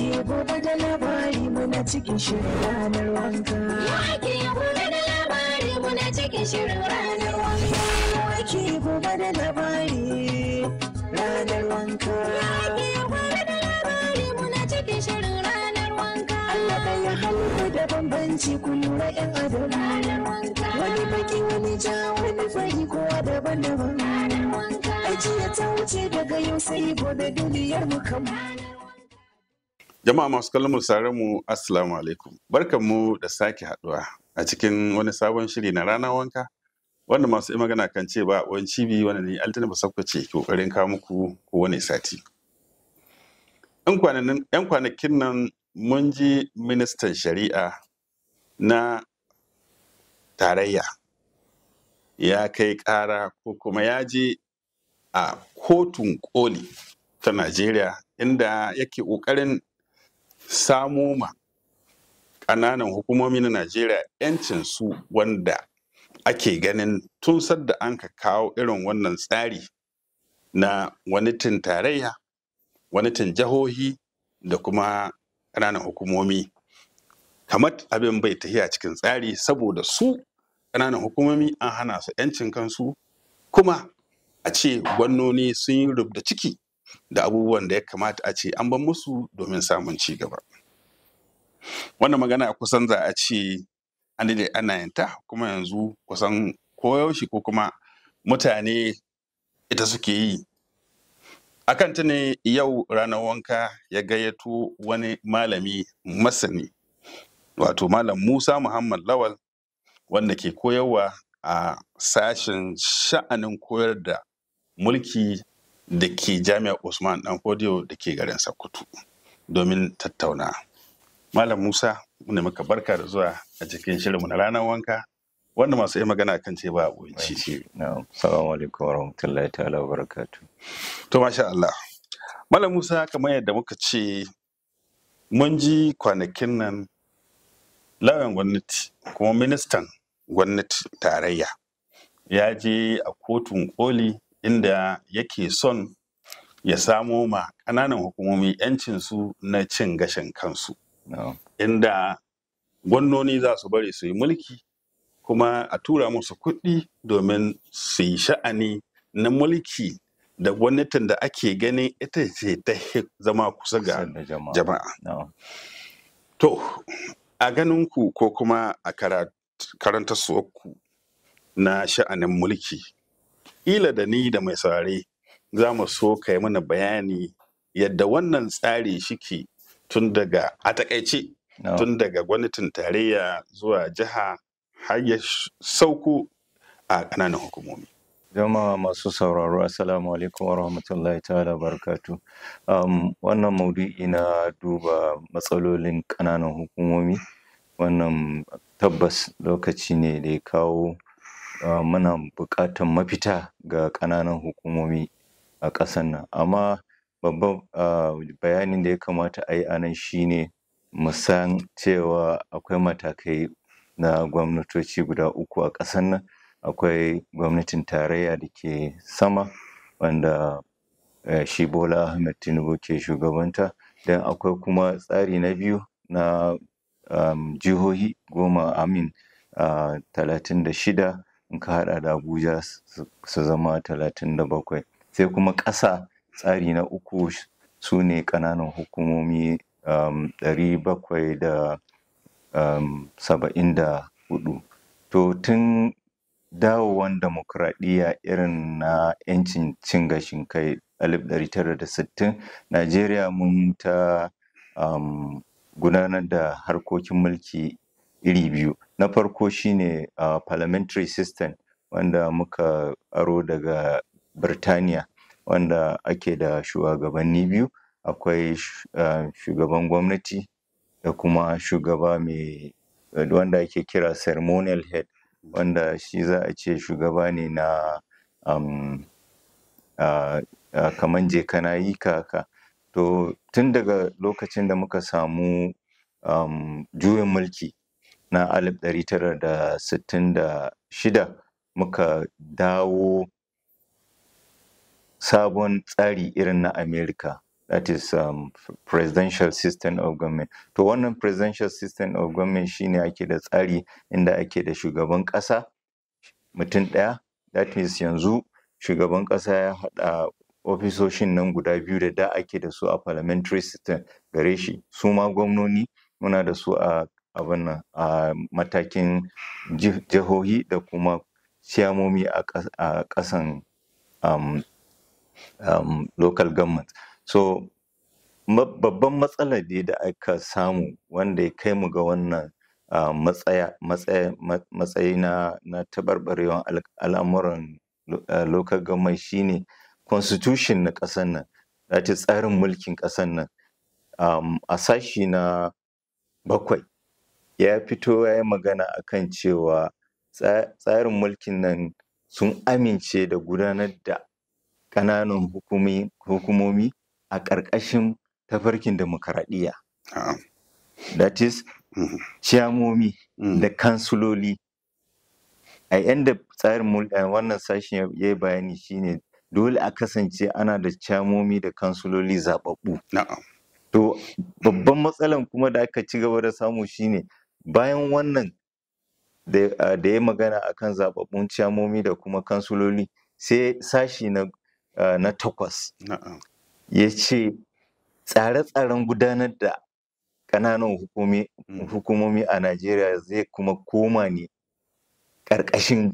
Wake gobe da labari muna cikin shirin ranar wanka. Wake gobe da labari muna cikin shirin ranar wanka. Wake gobe da labari ranar wanka. Wake gobe da labari muna cikin shirin ranar wanka. Allah ɗaya halitta da bambanci ku lura 'yan adam. Ranar wanka. Wani baki wani ja wani fari kowa daban-daban. Ranar wanka. Ajiya ta wuce daga yau sai gobe duniyar mu kan. Jama'a masu kallon mu sauraron mu Assalamu alaikum. Barkanmu da sake haduwa a cikin wani sabon shiri na rana wanka wanda masu yi magana kan ce ba wani cibi wanda ne Altina Basakwa ce ke kokarin kawo muku kowane sati. Yan kwanakin nan mun ji ministan shari'a na tarayya ya kai kara ko kuma ya je a kotun koli ta Najeriya inda yake kokarin samo ma ƙananan hukumomi na Najeriya 'yancin su wanda ake ganin tun sadda an ka kawo irin wannan tsari na wanitin tarayya, wanitin jihohi da kuma ƙananan hukumomi. Kamar abin bai tafiya cikin tsari saboda su ƙananan hukumomi an hana su 'yancin kansu kuma a ce gwannoni sun yi rubda ciki da abubuwan da ya kamata a ce an ban musu domin samun ci gaba. Wannan magana kusan za a ce an daɗe ana yanta kuma yanzu kusan koyaushe ko kuma mutane ita suke yi. Akan ta ne yau ranar wanka ya gayyato wani malami masani wato Malam Musa Muhammad Lawal wanda ke koyarwa a sashen sha'anin koyar da mulki da ke jami'ar Usman Dan Fodiyo da ke garin Sokoto domin tattauna. Malam Musa, muna maka barka da zuwa a cikin shirinmu na ranar wanka wanda masu yi magana kan ce ba abinci. Na'am. Assalamu alaikum wa rahmatullahi ta'ala wa barakatuh. To masha Allah. Malam Musa kamar yadda muka ce mun ji kwanakin nan lauyan gwamnati kuma ministan gwamnati tarayya ya je a kotun koli inda yake son ya samo ma ƙananan hukumomi 'yancinsu na cin gashin kansu Na'am. inda gwamnoni za su bari su yi mulki kuma a tura musu kuɗi domin su yi sha'ani na mulki da gwamnatin da ake ganin ita ce ta hi zama kusa ga Kusa da jama'a. jama'a. Na'am. To, a ganinku ko kuma a karanta ku na sha'anin mulki, ila da ni da mai saurare za mu so ka yi mana bayani yadda wannan tsari shike tun daga a takaice Na'am. tun daga gwamnatin tarayya zuwa jiha har ya sh- sauko a ƙananan hukumomi. Jama'a masu sauraro Assalamu alaikum wa rahmatullahi ta'ala wa barakatuh. Um, wannan maudu'i na duba matsalolin ƙananan hukumomi wannan tabbas lokaci ne da ya kawo uh, muna buƙatar mafita ga ƙananan hukumomi a ƙasar nan amma babban uh, bayanin da ya kamata a yi a nan shine mu san cewa akwai matakai na gwamnatoci guda uku a ƙasar nan akwai gwamnatin tarayya da ke sama wanda eh, shi Bola Ahmed Tinubu ke shugabanta dan akwai kuma tsari na biyu na um, jihohi goma amin uh, talatin da shida in ka haɗa da Abuja su su zama talatin da bakwai sai kuma ƙasa tsari na uku su ne ƙananan hukumomi um, ɗari bakwai da um, saba'in da huɗu to tun dawowan demokuraɗiyya irin na 'yancin cin gashin kai alif ɗari tara da sittin Najeriya mun ta um, gudanar da harkokin mulki iri biyu na farko shine uh, parliamentary system wanda muka aro daga Birtaniya wanda ake da shugabanni biyu akwai sh- uh, shugaban gwamnati da kuma shugaba mai wanda ake kira ceremonial head wanda shi za a ce shugaba ne na um, uh, uh, kaman je kana yi ka haka to tun daga lokacin da muka samu um, juyin mulki na alif ɗari tara da sittin da shida muka dawo sabon tsari irin na America that is um, presidential system of government to wannan presidential system of government shine ake da tsari inda ake da shugaban ƙasa mutum ɗaya that means yanzu shugaban ƙasa ya haɗa ofisoshin nan guda biyu da da ake da su a parliamentary system gare shi su ma gwamnoni muna da su a abin nan a matakin ji- jihohi da kuma ciyamomi a ƙas- a ƙasan um, um, local government so ma- babban matsalar dai da aka samu wanda ya kai mu ga wannan uh, matsaya matsaya ma- matsayi na na taɓarɓarewar al- al'amuran lo- uh, local government shine constitution na ƙasar nan that is tsarin mulkin ƙasar nan um, a sashi na bakwai ya fito ya yi magana akan cewa tsa- tsarin mulkin nan sun amince da gudanar da ƙananan hukumi, hukumomi a ƙarƙashin tafarkin demokaradiyya Na'am. that is Mhm. ciyamomi Mm. da kansuloli a yanda tsarin mul- eh, wannan sashen ya ya yi bayani shine dole a kasance ana da ciyamomi da kansuloli zaɓaɓɓu Na'am. To babban matsalan kuma da aka ci gaba da samu shine bayan wannan da ah, da ya magana akan zababbun ciyamomi da kuma kansuloli sai sashi na ah, na takwas Na'am. ya ce tsare-tsaren gudanar da ƙananan hukumi Mm. hukumomi a Najeriya zai kuma koma ne ƙarƙashin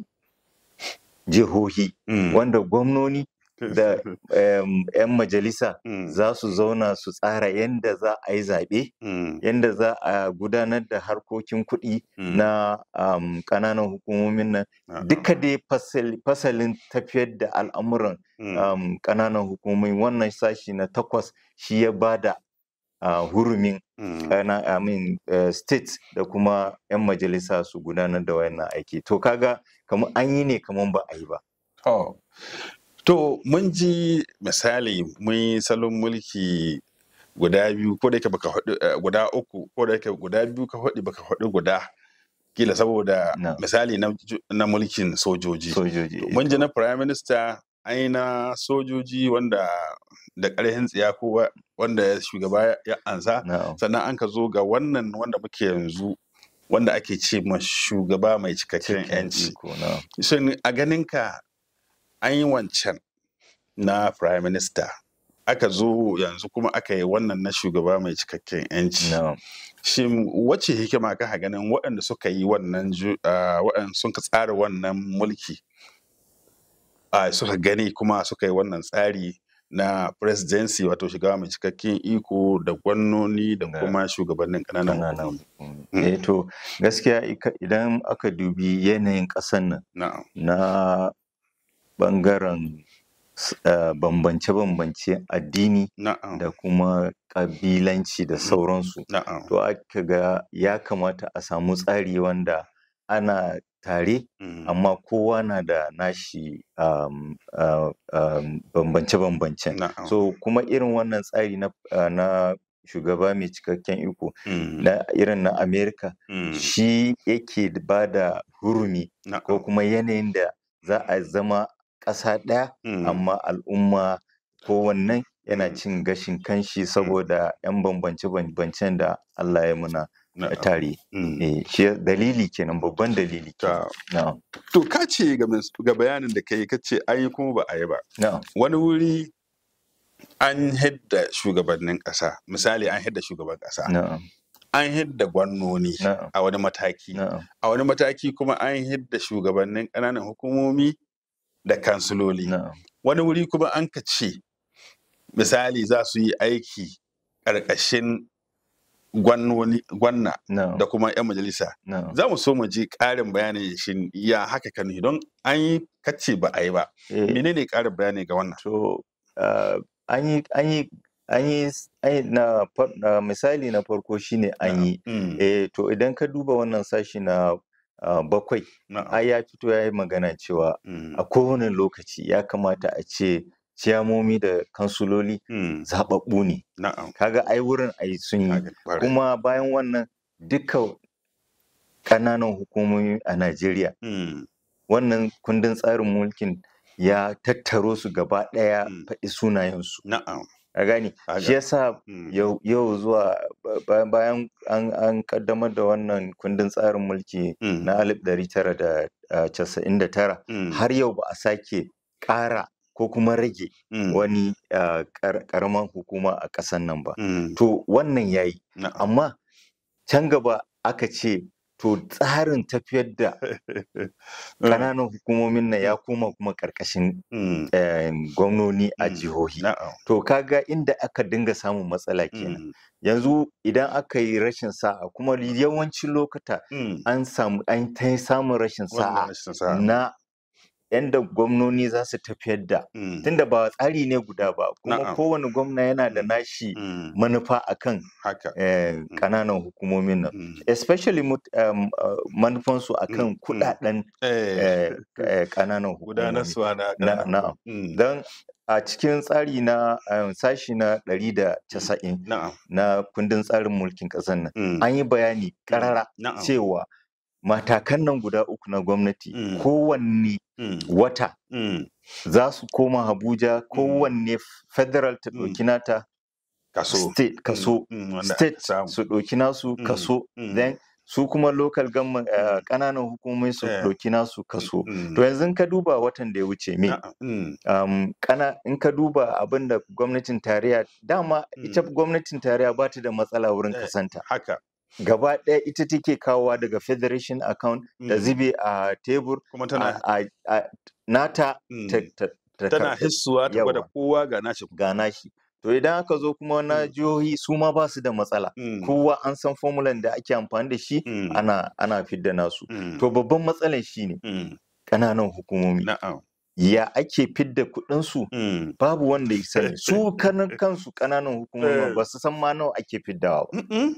jihohi Mm. wanda gwamnoni da em, 'yan majalisa Mm. za su zauna su tsara yadda za a yi zaɓe Mm. yadda za a gudanar da harkokin kuɗi Mm. na um, ƙananan hukumomin nan Na'am. duka dai fasal- fasalin tafiyar da al'amuran Mm. um, ƙananan hukumomi wannan sashi na takwas shi ya bada uh, hurumin Mm. kana I mean, uh, state da kuma 'yan majalisa su gudanar da wannan aiki to kaga kamar an yi ne kamar ba a yi ba To, to mun ji misali mun yi salon mulki guda biyu ko da yake baka faɗi eh, guda uku ko da yake guda biyu ka faɗi baka faɗi guda kila saboda No. misali na, ju- na mulkin sojoji. sojoji To, Mun ji na prime minister an yi na sojoji wanda da ƙarfin tsiya ko wa- wanda shugaba ya- ya ansa na'am sannan an ka zo ga wannan wanda muke yanzu wanda ake ce ma shugaba mai cikakken cikin yanci. iko na'am Shin a ganinka an yi wancan na prime minister aka zo yanzu kuma aka yi wannan na shugaba mai cikakken yanci. na'am Shin wace hikima ka ganin waɗanda suka yi wannan ju- ah, waɗanda sun ka tsara wannan mulki ah, suka gani kuma suka yi wannan tsari na presidency wato shugaba mai cikakken iko da gwamnoni da Da kuma shugabannin ƙananan ƙananan hukumomi. hukumomi. Mm. Eh to gaskiya ika- idan aka dubi yanayin ƙasan nan Na'am. na ɓangaren s- eh, bambance-bambance addini Na'am. da kuma ƙabilanci da sauransu Na'am. to aka ga ya kamata a samu tsari wanda ana tare Mm. amma kowa na da nashi um, uh, um, bambance-bambancen Na'am. so kuma irin wannan tsari na, uh, na shugaba mai cikakken iko Mm. na irin na Amerika Mm. shi yake ba da hurumi ko Na'am. kuma yanayin da za a zama ƙasa ɗaya Mm. amma al'umma kowannen yana Mm. cin gashin kanshi saboda 'yan bambance-bambancen da Allah ya muna Na'am. tare. Mm. Eh, shi dalili kenan babban dalili kenan. Ta- Na'am. To ka ce ga mis- ga bayanin da kai ka ce an yi kuma ba a yi ba. Na'am. Wani wuri an hidda shugabannin ƙasa, misali an hidda shugaban ƙasa, Na'am. an hidda gwamnoni Na'am. a wani mataki, Na'am. a wani mataki kuma an hidda shugabannin ƙananan hukumomi da kansiloli. Na'am. Wani wuri kuma an ka ce misali za su yi aiki ƙarƙashin gwannoni- gwanna Na'am. da kuma 'yan majalisa. Na'am. Za mu so mu ji ƙarin bayani shin ya haka kan don an yi kace ba a yi ba. Eh, Menene ƙarin bayani ga wannan? To, uh, an yi an yi an yi s- an yi na far- na misali na farko shine an yi Mm, eh to idan ka duba wannan sashi na uh, bakwai na'am, ai ya fito ya yi magana cewa mm, a kowane lokaci ya kamata a ce ciyamomi da kansuloli mm, zaɓaɓɓu ne na'am. kaga ai wurin ai sun yi Kaga ƙwarai. kuma bayan wannan duka ƙananan hukumomi a Najeriya Mm, wannan kundin tsarin mulkin ya tattaro su gaba ɗaya Mm. faɗi sunayensu na'am. a gani Haka. shi yasa Mm. yau yau zuwa ba- ba- bayan an an kaddamar da wannan kundin tsarin mulki Mm. na 1999 Mm. har yau ba a sake ƙara ko kuma rage Mm. wani ah, ƙar- ƙaramin hukuma a ƙasan nan ba Mm. to wannan yayi Na'am. amma can gaba aka ce to tsarin tafiyar da ƙananan hukumomin nan ya koma kuma ƙarƙashin Mm. eh, gwamnoni a Mm. jihohi Na'am. to kaga inda aka dinga samun matsala kenan Mm. yanzu idan aka yi rashin sa'a kuma yawancin lokuta Mm. an samu an ta samun rashin Wannan sa'a rashin sa'a. na yanda gwamnoni za su tafiyar da Mm. tunda ba tsari ne guda ba kuma Na'am. kowane gwamna yana da Mm. nashi Mm. manufa akan Haka. eh, ƙananan hukumomin nan Mm. especially mut- um, uh, manufansu akan Mm, mm. kudaden Eh. eh, eh, ƙananan hukumomi Gudanarwa na Na- ƙananan na'am. Mm. don a cikin tsari na um, sashi na 190 Na'am. na kundin tsarin mulkin ƙasar nan Mm. an yi bayani ƙarara Na'am. cewa matakan nan guda uku na gwamnati Mm. kowanne Mm. wata Mm. za su koma Abuja kowanne federal ta Mm. ɗauki nata Kaso. state kaso Mm. Wanda aka state samu. su ɗauki nasu Mm. kaso Mm. then su kuma local government eh, ƙananan hukumomi su Eh. ɗauki nasu kaso Mm. to yanzu in ka duba watan da ya wuce me Na'am. Mm. um, kana in ka duba abin da gwamnatin tarayya dama ita Mm. gwamnatin tarayya ba ta da matsala wurin Eh. kasanta Haka. gaba ɗaya ita take kawowa daga federation account da Mm. zube a tebur Kuma tana a, a, a, nata Mm. ta, ta, ta tana karɓi hissuwa ta gwada yawa. kowa ga nashi. ga nashi to idan aka zo kuma na Mm. jihohi su ma ba su da matsala Mm. kowa an san formulan da ake amfani da shi Mm. ana ana fidda nasu Mm. to babban matsalan shine Mm. ƙananan hukumomi Na'am. ya ake fidda kuɗinsu Mm. babu wanda ya sani su kanan kansu ƙananan hukumomi Eh. ba su san ma nawa ake fiddawa ba Mm-mm.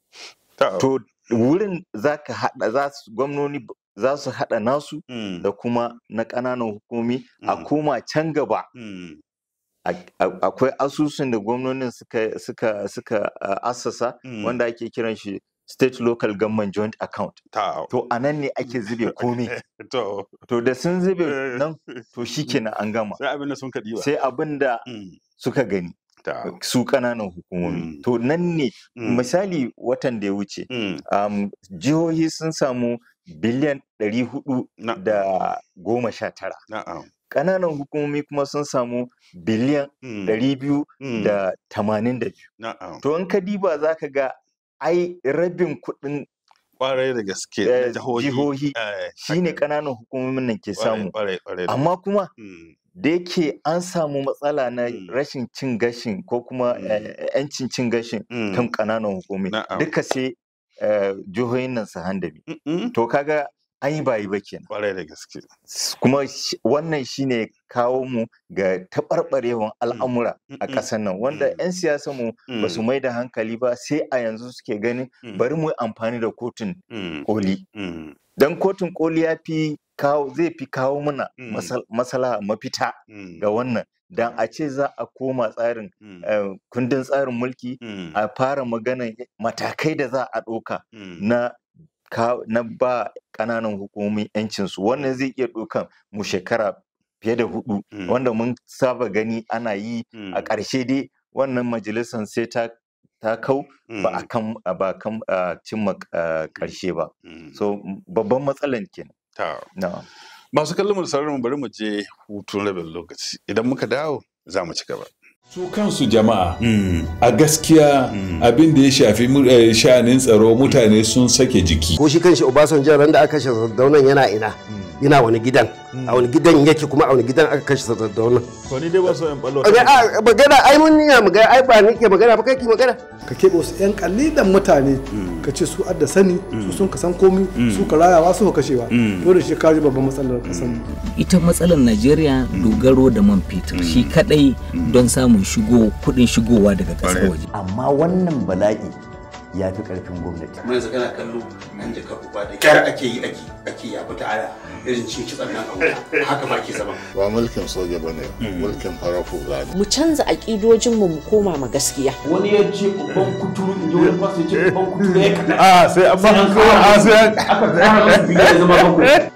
Ta- to wurin za ka haɗa za su gwamnoni b- za su haɗa nasu Mm. da kuma na ƙananan hukumomi a Mm. koma can gaba Mm. a- a- akwai asusun da gwamnonin suka suka suka uh, assasa Mm. wanda ake kiran shi state local government joint account Ta. to a nan ne ake zube komai To. to da sun zube Eh. nan to shikenan an gama Sai abin da sun kaɗi ba. sai abin da Mm. suka gani Ta. su ƙananan hukumomi Mm. to nan ne Mm. misali watan da ya wuce Mm. um, jihohi sun samu biliyan ɗari hudu Na'am. da goma sha tara Na'am. ƙananan hukumomi kuma sun samu biliyan Mm. ɗari biyu Mm. da tamanin da biyu Na'am. to in ka diba za ka ga ai rabin kuɗin Kwarai da gaske. eh, na Jihohi. jihohi Eh, shine haka. ƙananan hukumomin nan ke Kwarai, samu kwarai, kwarai da- amma kuma Mm. da yake an samu matsala na Mm. rashin cin gashin ko kuma Mm. eh, 'yancin cin gashin Mm. kan ƙananan hukumi Na'am. duka sai eh, jihohin nan su handami Mm-mm. to kaga an yi bayi ba kenan Kwarai da gaske. S- kuma shi- wannan shine kawo mu ga taɓarɓarewan al'amura a Mm-mm. ƙasar nan wanda Mm. 'yan siyasa mu ba su Mm. mai da hankali ba sai a yanzu suke ganin Mm. bari mu yi amfani da kotun Mm. koli Mm. don kotun koli ya fi kawo zai fi kawo mana Mm. masal- masala mafita Mm. ga wannan dan a ce za a koma tsarin Mm. eh, kundin tsarin mulki Mm. a fara maganan matakai da za a ɗauka Mm. na ka- na ba ƙananan hukumomi 'yancinsu wannan zai iya ɗaukan mu shekara fiye da hudu Mm. wanda mun saba gani ana yi a Mm. ƙarshe dai wannan majalisar sai ta ta kau ba a Mm. kan ba kan a cimma ah, ƙarshe ba Mm. so m- babban matsalan kenan Ta. na'am Masu kallon mu da sauraron mu bari mu je hutun rabin lokaci. Idan muka dawo za mu ci gaba. su kansu jama'a a gaskiya abin da ya shafi mu- eh, sha'anin tsaro mutane sun sake jiki ko shi kanshi Obasanjo ran da aka kashe Sardaunan yana ina yana wani gidan a wani gidan yake kuma a wani gidan aka kashe Sardaunan To ni dai ba so in ballo. a a- magana ai mun niya magana ai ba ni ke magana ba kai ki magana ka keɓe wasu 'yan kalilan mutane ka ce su adda sani su sun ka san komi su ka rayawa su ka kashewa dole shi kaji babban matsalar kasan mu ita matsalar najeriya dogaro da man fetur shi kadai don samun shigo kudin shigowa daga kasar waje amma wannan bala'i ya fi ƙarfin gwamnati kuma yanzu kana kallo an jaka uba da kyar ake yi ake ake ya fita aya irin cin kitsan nan a wuta haka ma ke zama ba mulkin soja ba ne mulkin farar hula ne mu canza aƙidojinmu mu koma ma gaskiya wani ya ce babban kuturu in ji wani fasu ya ce babban kuturu ya kaɗa A sai an ba an kawo a sai aka tsara masa biyu ya zama bakwai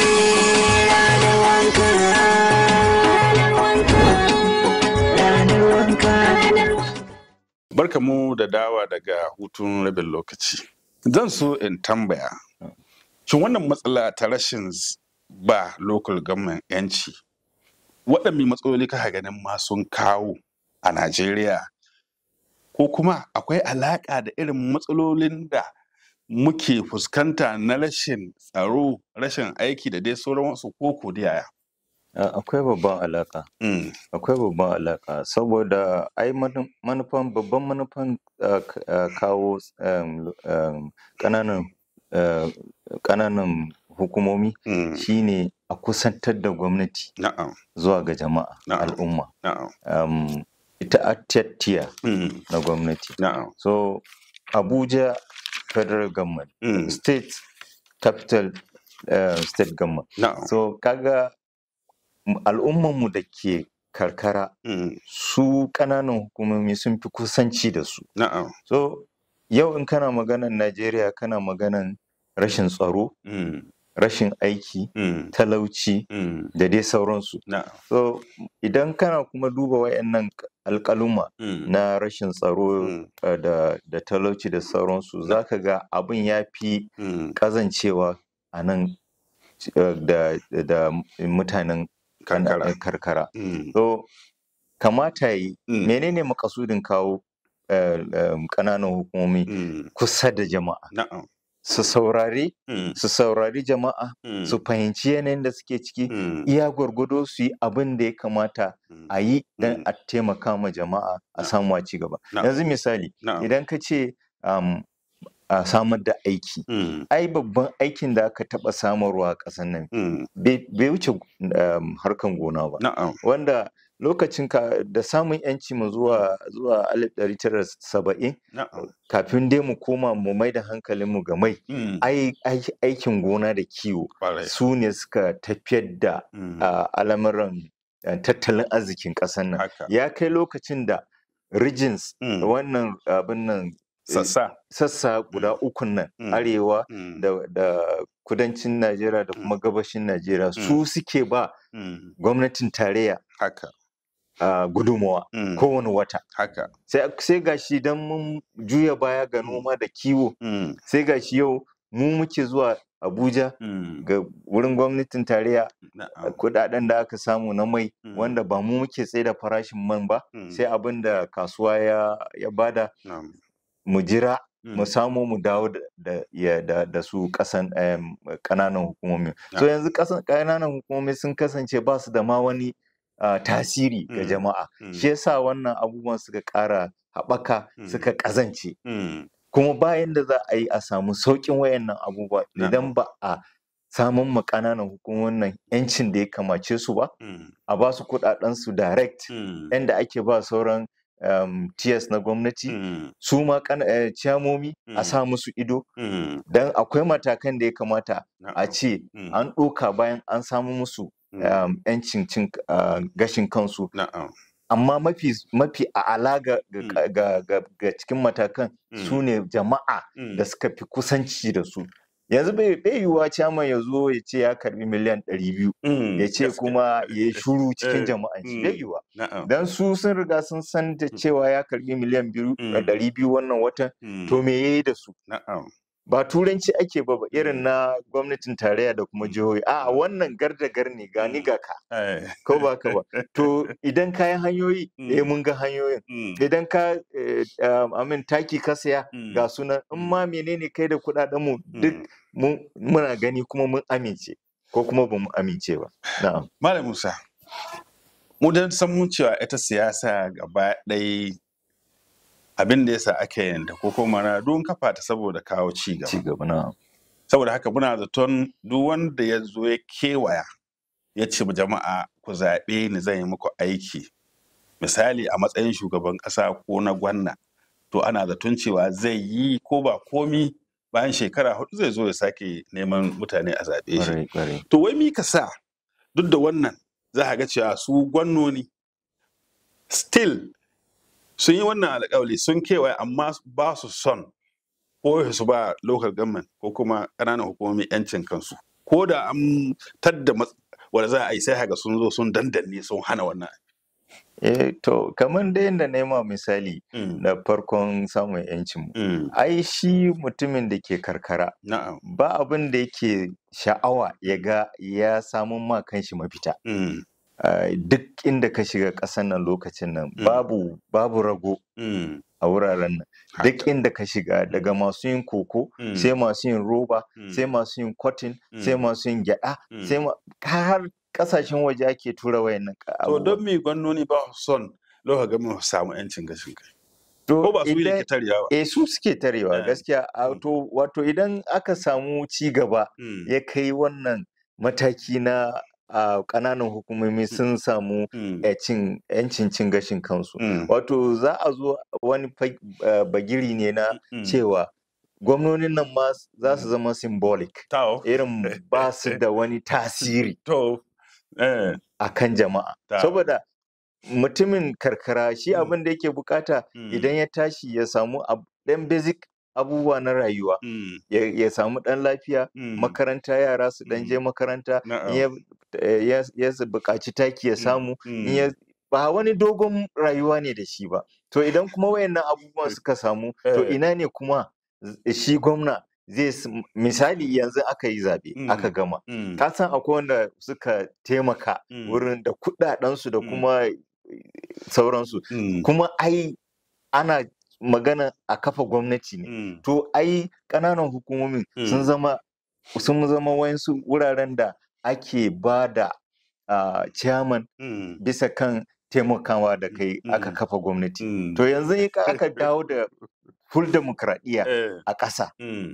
Ranar wanka, ranar wanka, ranar wanka Barka mu da dawa daga hutun rabin lokaci. Zan so in tambaya, shin wannan matsala ta rashin z- ba local government yanci, waɗanne matsaloli ka ganin ma sun kawo a Najeriya? Ko kuma akwai alaƙa da irin matsalolin da muke fuskanta na rashin tsaro, rashin aiki da dai sauran wasu koko da yaya? A- Akwai babban alaƙa. Akwai babban alaƙa saboda ai manu- manufan babban manufan uh, k- uh, kawo um, um, ƙananan uh, ƙananan hukumomi shine a kusantar da gwamnati zuwa ga jama'a al'umma. Um, ita atiyattiya na gwamnati. So Abuja federal government, state capital uh, state government. So kaga m- al'ummanmu da ke karkara su ƙananan hukumomi sun fi kusanci da su. So yau in kana maganan Najeriya kana maganan rashin tsaro, rashin aiki, talauci da dai sauransu. So idan kana kuma duba wayannan k- alƙaluma na rashin tsaro uh, da, da talauci da sauransu za ka ga abin ya fi ƙazancewa a nan uh, da, da mutanen karkara. karkara. So kamata yi menene makasudin kawo uh, um, ƙananan hukumomi kusa da jama'a. Su saurari, su saurari jama'a, su fahimci yanayin da suke ciki, iya gwargwado su yi abin da ya kamata a yi don a taimaka ma jama'a a samu a ci gaba. Yanzu misali, idan ka ce um, a samar da aiki, ai babban aikin da aka taɓa samarwa a ƙasar nan bai bai wuce um, harkan gona ba. Wanda lokacin ka da samun yanci mu zuwa zuwa alif ɗari tara saba'in kafin dai mu koma mu mai da hankalinmu ga mai ai ai- aikin gona da kiwo su ne suka tafiyar da uh, al'amuran uh, tattalin arzikin ƙasar nan ya kai lokacin da regions wannan abin nan Sassa. sassa guda ukun nan arewa da, da kudancin Najeriya da kuma gabashin Najeriya su suke ba gwamnatin tarayya haka uh, gudunmawa kowane wata haka sai sai gashi dan mun juya baya ga noma da kiwo sai gashi yau mu muke zuwa Abuja ga wurin gwamnatin tarayya kudaden da aka samu na mai wanda ba mu muke tsaye da farashin man ba sai abin da kasuwa ya, ya bada mu jira mu samu mu dawo da, da, ya- da, da su kasan em, kananan hukumomi so yanzu kasan kananan hukumomi sun kasance ba su da ma wani ah, tasiri ga jama'a shi yasa wannan abubuwan suka ƙara haɓaka suka ƙazance kuma bayan da za a yi a samu sauƙin wayannan abubuwa idan ba a samun ma ƙananan hukumomin nan yancin da ya kamace su ba a ba su kuɗaɗen su direct yanda ake ba sauran um, tiers na gwamnati su ma kana- eh, ciyamomi a sa musu ido dan akwai matakan da ya kamata a ce an ɗoka bayan an samu musu um, yancin cin ah, gashin kansu amma mafi mafi a'ala ga, ga, ga, ga, ga cikin matakan su ne jama'a da suka fi kusanci da su yanzu bai bai yiwuwa ciyaman ya zo ya ce ya karbi miliyan ɗari biyu ya ce kuma ya yi shuru cikin jama'an shi bai yiwuwa dan su sun riga sun san da cewa ya karbi miliyan biyu da ɗari biyu wannan watan to me yayi da su ba turanci ake ba ba irin na gwamnatin tarayya da kuma jihohi a wannan gar da gar ne gani ga ka ko ba ka ba to idan kayan hanyoyi eh mun ga hanyoyin idan ka eh, um, amin taki ka saya ga sunan in ma menene kai da kuɗaɗen mu duk mun muna gani kuma mun amince ko kuma ba mu amince ba na'am Malam Musa, mu dan san mun cewa ita siyasa gaba ɗaya abin da yasa aka yanta ko kuma na don kafa ta saboda kawo ci gaba. Ci gaba na. Saboda haka muna zaton duk wanda ya zo ya kewaya ya ce ma jama'a ku zaɓe ni zan yi muku aiki. Misali a matsayin shugaban ƙasa ko na gwanna to ana zaton cewa zai yi ko ba komi bayan shekara hudu zai zo ya sake neman mutane a zaɓe shi. Ƙwarai, ƙwarai. To wai mi ka sa duk da wannan za a ga cewa su gwannoni still sun yi wannan alƙawali sun kewaye amma ba su son ko su ba local government ko kuma ƙananan hukumomi 'yancin kansu ko da an tadda mat- wanda za a yi sai haka sun zo sun dandanne sun hana wannan Eh to kamar da yadda na yi ma misali na farkon samun yancin mu. Ai shi mutumin da ke karkara ba abin da yake sha'awa ya ga ya samun ma kanshi mafita. Ah, Duk inda ka shiga ƙasan nan lokacin nan babu babu rago a wuraren nan. Duk inda ka shiga daga masu yin koko sai masu yin roba sai masu yin cotton sai masu yin gyaɗa sai ma har ƙasashen waje ake tura wayannan To don me gwamnoni ba su son lokacin ga mu samu yancin gashin kai? To Ko ba su ne idan- ke tarewa ba? Eh su suke tarewa gaskiya a to wato idan aka samu ci gaba ya kai wannan mataki na a ƙananan hukumomi sun samu eh, cin yancin cin gashin kansu wato za a zo wani fag- eh, bagiri ne na cewa gwamnonin nan ma za su zama symbolic irin ba su da wani tasiri a kan jama'a Ta. saboda mutumin karkara shi abin da yake bukata idan ya tashi ya samu ab- ɗan basic abubuwa na rayuwa ya, ya samu ɗan lafiya makaranta yara su ɗan je makaranta in ya, eh, ya, ya su buƙaci taki ya samu in ya ba wani dogon rayuwa ne da shi ba to idan kuma wayannan abubuwan suka samu to Eh. ina ne kuma z- shi gwamna zai s- misali yanzu aka yi zaɓe aka gama ka san akwai wanda suka taimaka wurin da kuɗaɗensu da kuma sauransu kuma ai ana magana a kafa gwamnati ne to ai ƙananan hukumomin sun zama sun zama wayansu wuraren da ake ba da ah, chairman bisa kan taimakawa da kai aka kafa gwamnati to yanzu in ka- aka dawo da full demokradiyya a ƙasa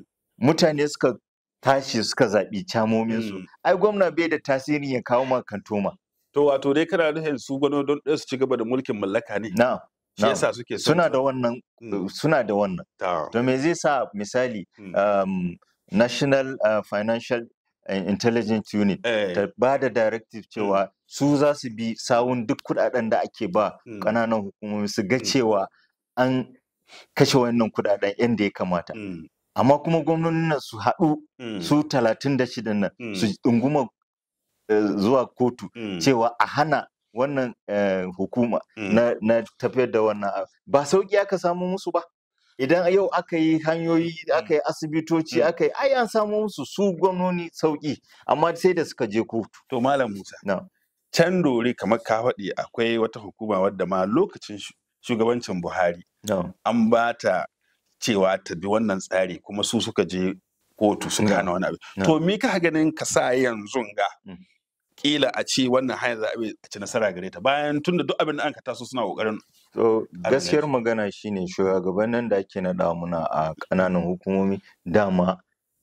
mutane suka tashi suka zaɓi camominsu ai gwamna bai da tasirin ya kawo ma kantoma To wato dai kana nufin su gwamnoni don ɗaya su ci gaba da mulkin mallaka ne? na'am Shi yasa suke son suna su- da wannan suna da wannan to me zai sa misali um, national uh, financial and intelligence unit ta ba da directive cewa su za su bi sawun duk kudaden da ake ba ƙananan hukumomi su ga cewa an kashe wannan kudaden yadda ya kamata amma kuma gwamnonin nan su haɗu su talatin da shidan nan su ɗunguma eh, zuwa kotu cewa a hana wannan eh, hukuma na, na tafiyar da wannan abu. ba sauƙi aka samu musu ba idan yau aka yi hanyoyi aka yi asibitoci aka yi ai an samu musu su gwamnoni sauƙi amma sai da suka je kotu to malam musa can dore kamar ka faɗi akwai wata hukuma wadda ma lokacin shu- shugabancin buhari an ba ta cewa ta bi wannan tsari kuma su suka je kotu suka hana wani abu to me ka ganin ka sa yanzu ga kila a ce wannan hanyar za a bi a ci nasara gare ta bayan tunda duk abin da an ka taso suna kokarin To gaskiyar magana shine shugabannin da ake naɗa muna a ƙananan hukumomi dama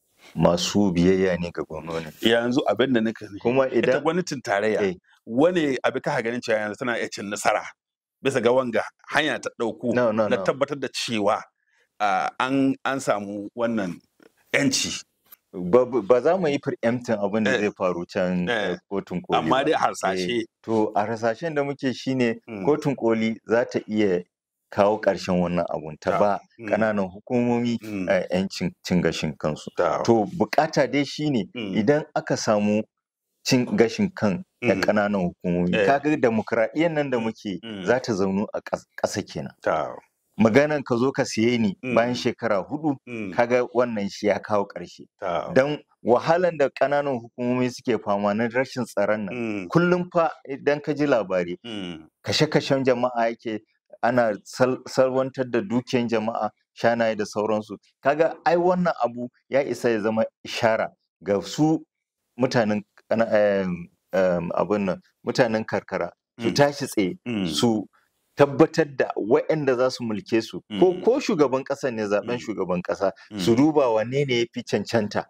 masu biyayya ne ga gwamnoni. yanzu abin da nika kuma ita idan gwamnatin tarayya wani abu ka ganin cewa yanzu tana iya cin nasara bisa ga wanga hanya ta ɗauku No, no, na no. tabbatar da cewa ah, an an samu wannan yanci ba ba za mu yi preempting abin da zai faru can eh, kotun koli Amma ba. dai harsashe. Eh, to a harsashen da muke shine kotun koli za ta iya kawo ƙarshen wannan abun ta ba ƙananan hukumomi eh, 'yancin cin gashin kansu to bukata dai shine idan aka samu cin gashin kan na ƙananan hukumomi Eh. kaga demokradiyyar nan da muke za ta zaunu a ƙas- ƙasa kenan maganan ka zo ka siye ni bayan shekara hudu kaga wannan shi ya kawo ƙarshe don wahalan da ƙananan hukumomi suke fama na rashin tsaron nan kullum fa idan ka ji labari kashe-kashen jama'a yake ana sal- salwantar da dukiyan jama'a shanaye da sauransu kaga ai wannan abu ya isa ya zama ishara ga su mutanen kana- em, em, abin nan mutanen karkara su tashi tsaye su tabbatar da waɗanda za su mulke su ko ko shugaban ƙasa ne zaben shugaban ƙasa su duba wanne ne ya fi cancanta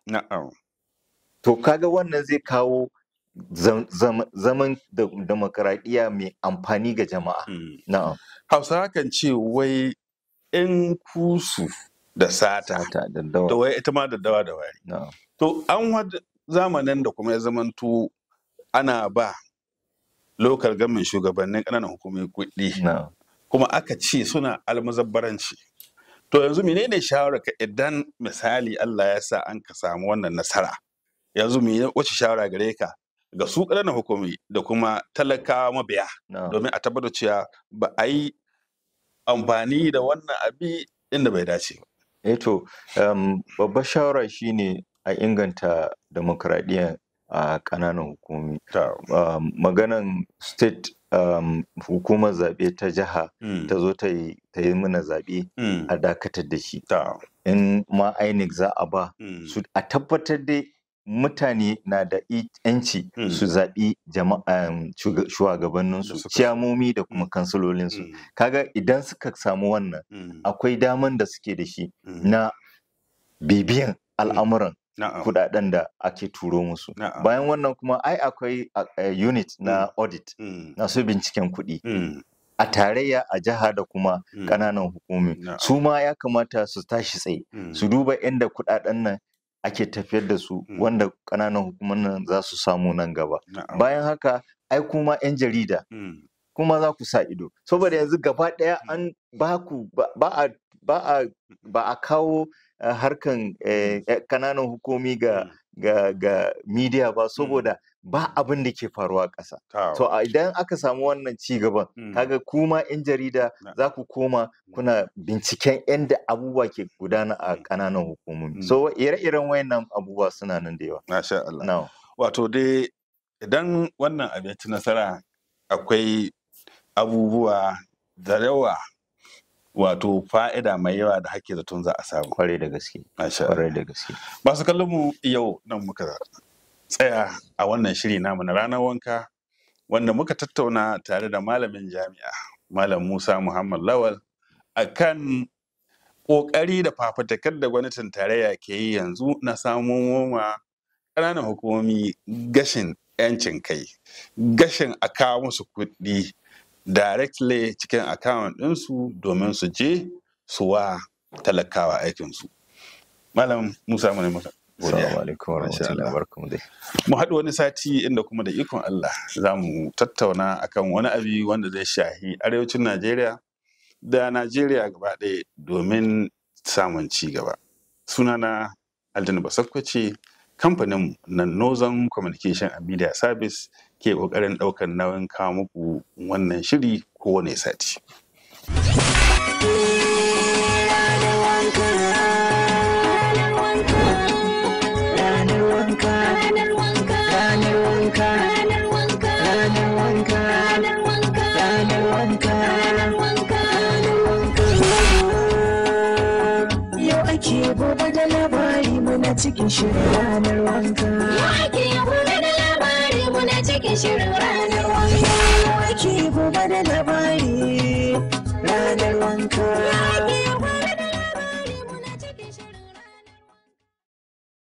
to kaga wannan zai kawo zam- zam- zaman da demokaradiyya mai amfani ga jama'a na'am hausawa kan ce wai in kusu da sata da wai ita ma da dawa da wari to an wada zamanin da kuma ya zamanto ana ba lokal gamin shugabannin ƙananan hukumomi kuɗi kuma aka ce suna almuzabbaranci to yanzu menene shawararka idan misali Allah ya sa an ka samu wannan nasara yanzu me wace shawara gare ka ga su ƙananan hukumi da kuma talakawa mabiya domin a tabbatar cewa ba a yi amfani da wannan abi inda bai dace ba. Eh to, um, babbar shawara shine a inganta demokradiyya a ƙananan hukumomi. Um, maganan state um, hukumar zaɓe ta jiha ta zo ta yi ta yi mana zaɓe a dakatar da shi. In ma INEC za a ba, su a tabbatar dai mutane na da yanci su zaɓi jama'a shugabanninsu ciyamomi da kuma kansilolinsu kaga idan suka samu wannan akwai daman da suke da shi na bibiyan al'amuran kudaden da ake turo musu bayan wannan kuma ai akwai unit na audit na su binciken kuɗi a tarayya a jiha da kuma ƙananan hukumi su ma ya kamata su tashi tsaye su duba inda kudaden nan ake tafiyar da su wanda ƙananan hukumomin za su samu nan gaba bayan haka ai kuma 'yan jarida kuma za ku sa ido saboda yanzu gaba ɗaya an ba ku ba a ba a kawo harkan ƙananan hukumi ga ga ga media ba saboda ba abin da ke faruwa ƙasa to idan aka samu wannan ci gaban kaga kuma 'yan jarida za ku koma kuna binciken yadda abubuwa ke gudana a ƙananan hukumomi so ire-iren wayannan abubuwa suna nan da yawa masha Allah wato dai idan wannan abin ci nasara akwai abubuwa da yawa wato fa'ida mai yawa da hake zaton za a samu kwarai da gaske kwarai da gaske masu kallon mu yau nan muka tsaya a wannan shiri namu na ranar wanka wanda muka tattauna tare da malamin jami'a malam musa muhammad lawal akan ƙoƙari da fafatakar da gwamnatin tarayya ke yi yanzu na samun wa ƙananan hukumomi gashin 'yancin kai gashin a kawo musu kuɗi directly cikin account ɗinsu domin su je su wa talakawa aikinsu malam musa mu ne maka Assalamu alaikum warahmatullahi wabarakatuh dai. Mu haɗu wani sati inda kuma da ikon Allah za mu tattauna akan wani abi wanda zai shahi arewacin Najeriya da Najeriya gaba ɗaya domin samun ci gaba. Sunana Aljanna Basakwace kamfanin na Northern Communication and Media Service ke ƙoƙarin ɗaukar nauyin kawo muku wannan shiri kowane sati. gobe da labari muna cikin shirin ranar wanka. Wake gobe da labari muna cikin shirin ranar wanka. Wake gobe da labari ranar wanka.